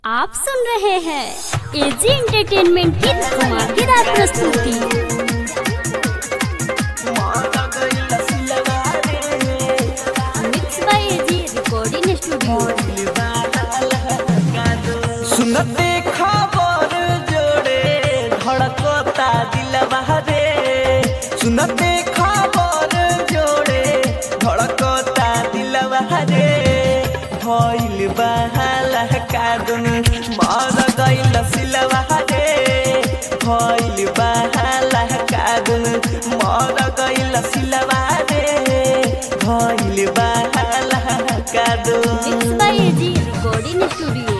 आप सुन रहे हैं एजी एंटरटेनमेंट की धमाकेदार प्रस्तुति mix by AG recording studio सुनते खबर जोड़े धड़कता दिलवा रे सुनते खबर जोड़े धड़कता दिलवा रे भइल बहाला कादुन मर गइल सिलवा रे भइल बहाला कादुन मर गइल सिलवा रे भइल बहाला कादुन mix by AG recording studio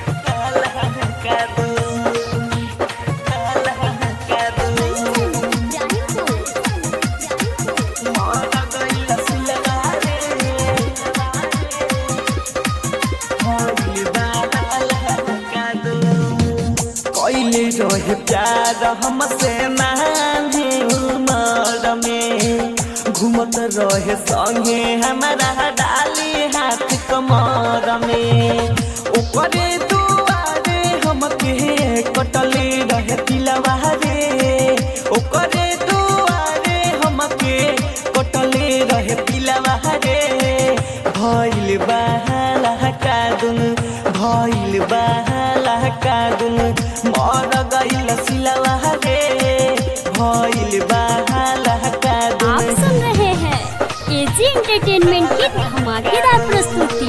कैले रहे प्यार हमसे नानी उमर में घूमत रहे संगे हमारा डाली हाथ कमर में ऊपरे दुआरे हमके कटले रहे तिलवा रे ओकरे दुआरे हमके कटले रहे तिलवा रे भइल बहाला कादुन भइल बहाला कादुन मर गइल सिलवा रे भइल बहाला आप कादुन सुन रहे हैं एजी एंटरटेनमेंट की धमाकेदार प्रस्तुति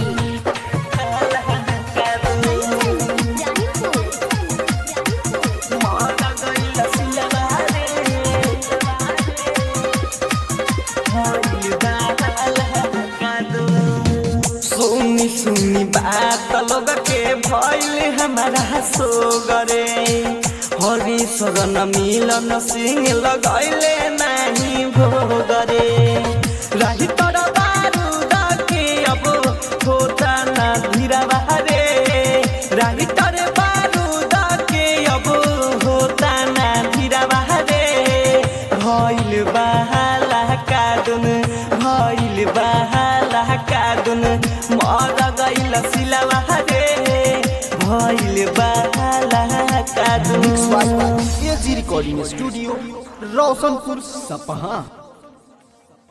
सुनी सुनी बात लोग के भइल हमारा सो गरे हरि शरण मिलन सिंह लगैले नाही भोगरे राही तर बारूद के अब होता ना धीरा बहारे राही तर बारूद के अब होता ना धीरा बहारे भइल बहाला कादुन भइल बहाला कादुन मर गइल सिलवा रे भइल बहाला कादुन एजी रिकॉर्डिंग स्टूडियो रोशनपुर सपहा